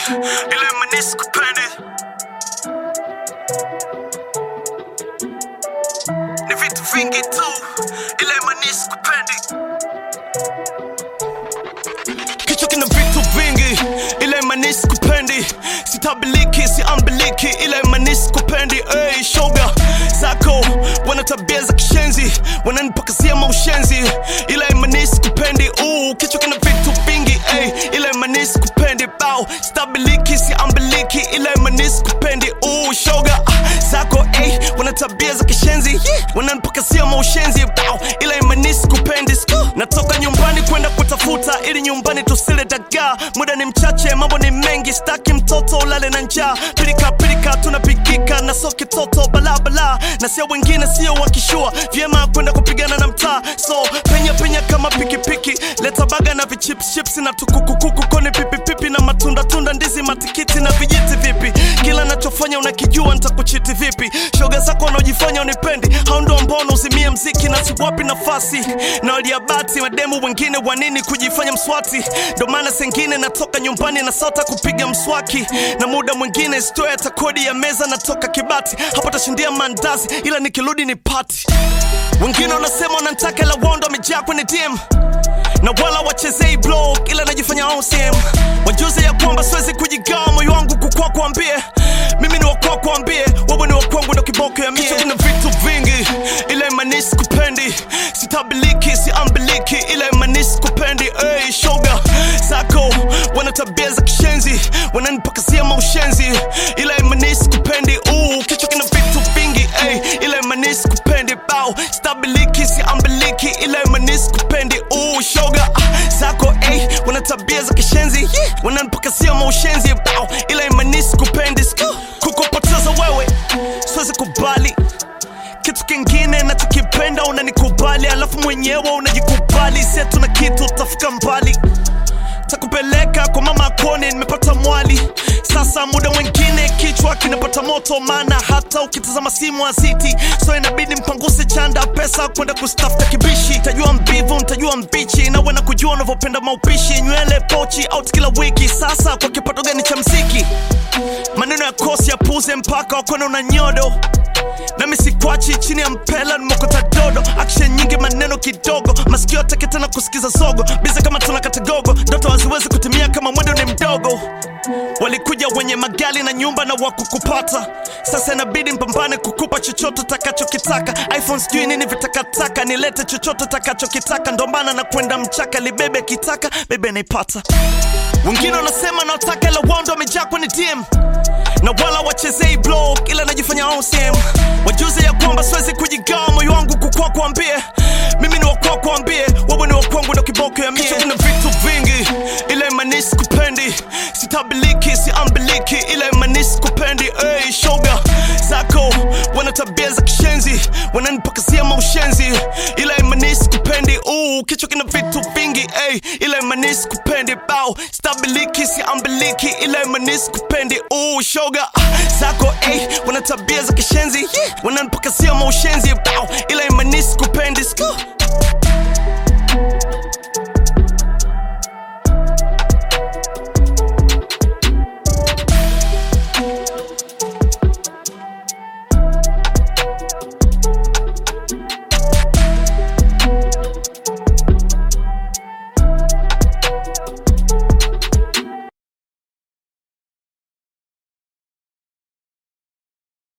ila imanisi kupende ni vitu vingi tu ila imanisi kupende kichwa kina vitu vingi ila imanisi kupendi sitabiliki siambiliki ila imanisi kupendi hey, shoga zako wana tabia za kishenzi wananipakazia maushenzi ila imanisi kupendi uh, kichwa kina vitu vingi hey, ila imanisi kupendi bao stabiliki siambiliki ila imanisi kupendi uh, shoga ah, zako hey, wana tabia za kishenzi yeah, wananipakazia maushenzi bao ila imanisi kupendi Sku. natoka nyumbani kwenda kutafuta ili nyumbani tusile dagaa muda ni mchache mambo ni mengi staki mtoto ulale na njaa pilika pilika tunapigika na so kitoto balabala na sio wengine sio wakishua vyema kwenda kupigana na mtaa so penya penya kama pikipiki leta baga na vichipschips na tukukukuku koni pipipipi na matunda tunda ndizi matikiti na vijiti vipi kila nachofanya unakijua nitakuchiti vipi shoga zako wanaojifanya unipendi hao ndo ambao unauzimia mziki na siwapi nafasi na waliabati mademu wengine wanini kujifanya mswati ndo maana sengine natoka nyumbani na sota kupiga mswaki na muda mwingine stoya hata kodi ya meza natoka kibati hapo tashindia mandazi ila nikirudi ni pati wengine wanasema wanantaka ila wao ndo wamejaa kwenye dm na wala wachezei blog ila najifanya OCM wajuze ya kwamba siwezi kujigawa moyo wangu kukwa kuambie mimi ni wakwa kuambie wewe ni wakwangu ndo kiboko ya mie kuna vitu vingi ila imanisi kupendi sitabiliki siambiliki ila imanisi kupendi hey, shoga zako wana tabia za kishenzi wananipakazia maushenzi ila imanisi kupendi uh, kichwa kina vitu vingi hey, ila imanisi kupendi bao stabiliki siambiliki ila imanisi kupendi uh, shoga ah, zako hey, wana tabia za kishenzi yeah, wananipakazia maushenzi bao ila imanisi kupendi Sku. kukupoteza wewe siwezi kubali kitu kingine nachokipenda unanikubali alafu mwenyewe unajikubali setu na kitu utafika mbali takupeleka kwa mama kone nimepata mwali sasa muda mwingine kichwa kinapata moto maana hata ukitazama simu aziti so inabidi mpanguse chanda pesa kwenda kustafuta kibishi tajua mbivu ntajua mbichi nawe na kujua unavyopenda maupishi nywele pochi out kila wiki sasa kwa kipato gani cha mziki maneno ya kosi ya puze mpaka wakone una nyodo nami sikwachi chini ya mpela nimokota dodo action nyingi maneno kidogo masikio atake tena kusikiza zogo bize kama tuna katagogo ndoto haziwezi kutimia kama mwendo ni mdogo walikuja wenye magali na nyumba na wakukupata sasa inabidi mpambane kukupa chochote takachokitaka iphone sijui nini vitakataka nilete chochote takachokitaka ndombana na kwenda mchaka libebe kitaka bebe naipata wengine wanasema nawataka ila wao ndo wamejaa kwenye dm na wala wachezei blog ila najifanya OCM wajuze ya kwamba siwezi kujigawa moyo wangu kukwa kuambie mimi ni wakwa kuambie wewe ni wakwangu ndo kiboko ya mie kuna vitu vingi ila imanisi kupendi sitabiliki siambiliki ila imanisi kupendi hey, shoga zako wana tabia za kishenzi wananipakazia maushenzi ila imanisi kupendi uh, kichwa kina vitu vingi hey, ila imanisi kupendi bao stabiliki siambiliki ila imanisi kupendi uh, shoga ah, zako hey, wana tabia za kishenzi yeah, wananipakazia maushenzi bao